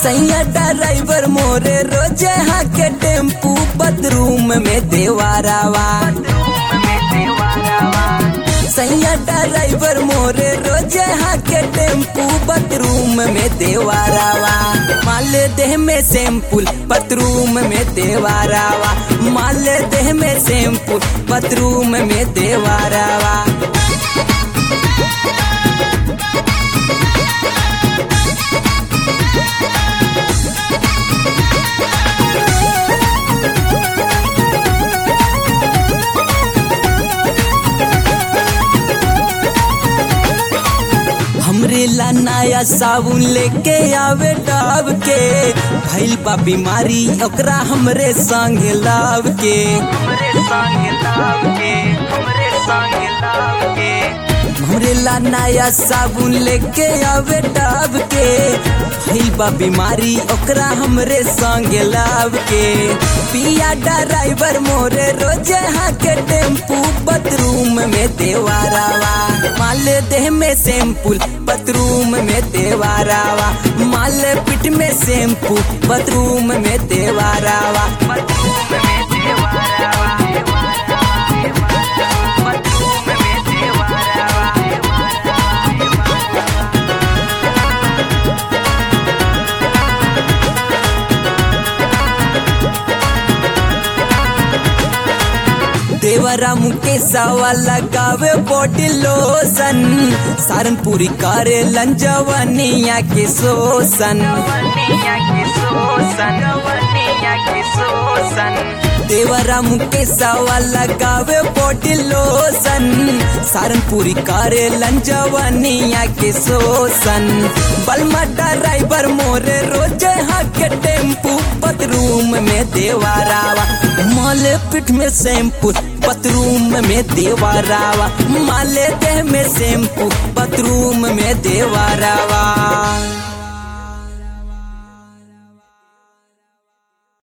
सैया ड्राइवर मोरे रोजे हाके टेम्पू बदरूम में देवारावा सैया ड्राइवर मोरे रोजे हाके टेम्पू बदरूम में देवारावा माल देह में सैम्पुल बदरूम में देवारावा माल देह में सैम्पुल बदरूम में देवारावा हमरे ला नया साबुन लेके आवे डाब के भइल बा बीमारी ओकरा हमरे संग लाव के हमरे ला नया साबुन लेके आवे डाब के भइल बा बीमारी ओकरा हमरे संग लाव के पिया ड्राइवर मोरे रोजे हाके टेम्पू बदरूम में देवारावा माल देह में सैम्पुल बदरूम में देवारावा माल पिट में सैम्पू बदरूम में देवारावा देवरा मुकेशवा लगावे बॉडी लोशन सारनपुरी करे लंजवनिया के शोषण देवरा मुकेशवा लगावे बॉडी लोशन सारनपुरी करे लंजवनिया के शोषण बलमा ड्राइवर मोरे रोजे हाके टेम्पू बदरूम में देवारावा माले पिठ में शैम्पू बथरूम में देवारावा माले देह में शैम्पू बथरूम में देवारावा